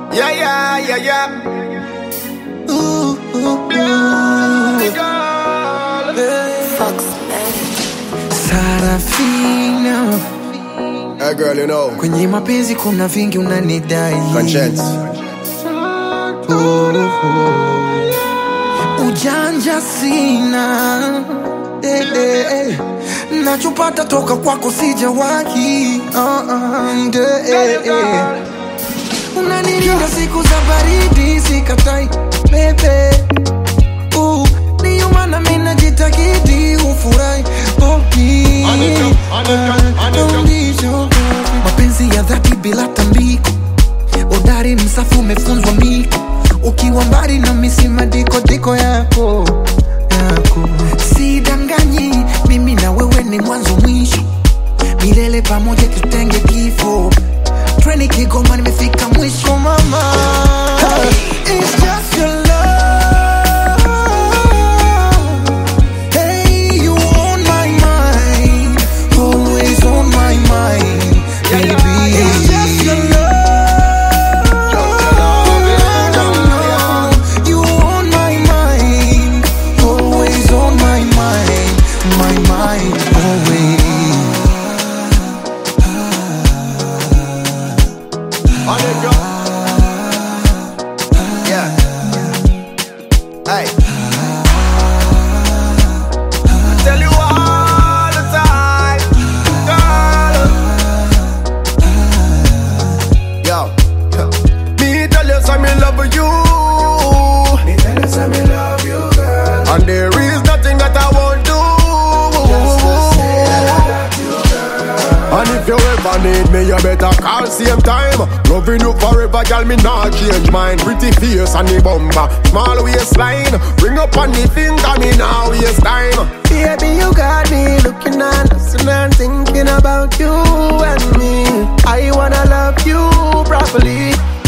Yeah, yeah, yeah, yeah. Ooh, ooh, Bloody girl. Fox Sarafina, Hey, girl, you know. kwenye mapenzi kuna vingi unanidai. Conscience. Oh, oh. Ujanja sina eh, eh, eh. nachopata toka kwako sijawahi uh, uh, eh, eh. unanilinda siku za baridi sikatai bebe uh, ndiyo maana mi najitakidi ufurahi poki mapenzi ya dhati bila tambiko udari msafu umefunzwa miko ukiwa mbali na misima diko diko yako yako sidanganyi mimi na wewe ni mwanzo mwisho milele pamoja tutenge kifo treni kigoma nimefika mwisho mama It's just your love. Hey, you on my mind, always on my mind, baby. It's just your love. You on my mind, always on my mind, my mind, always. On it, go. Yeah. Hey. I tell you all the time, girl. Yo. Me tell you some me love you. Me tell you some me love you, girl. And there is nothing that I won't do. And if you ever need me, you better call same time. Loving you forever, girl, me not change mine. Pretty face and the bumper, small waistline. Bring up on the finger, me now waste time. Baby, you got me looking and listening and thinking about you and me. I wanna love you properly.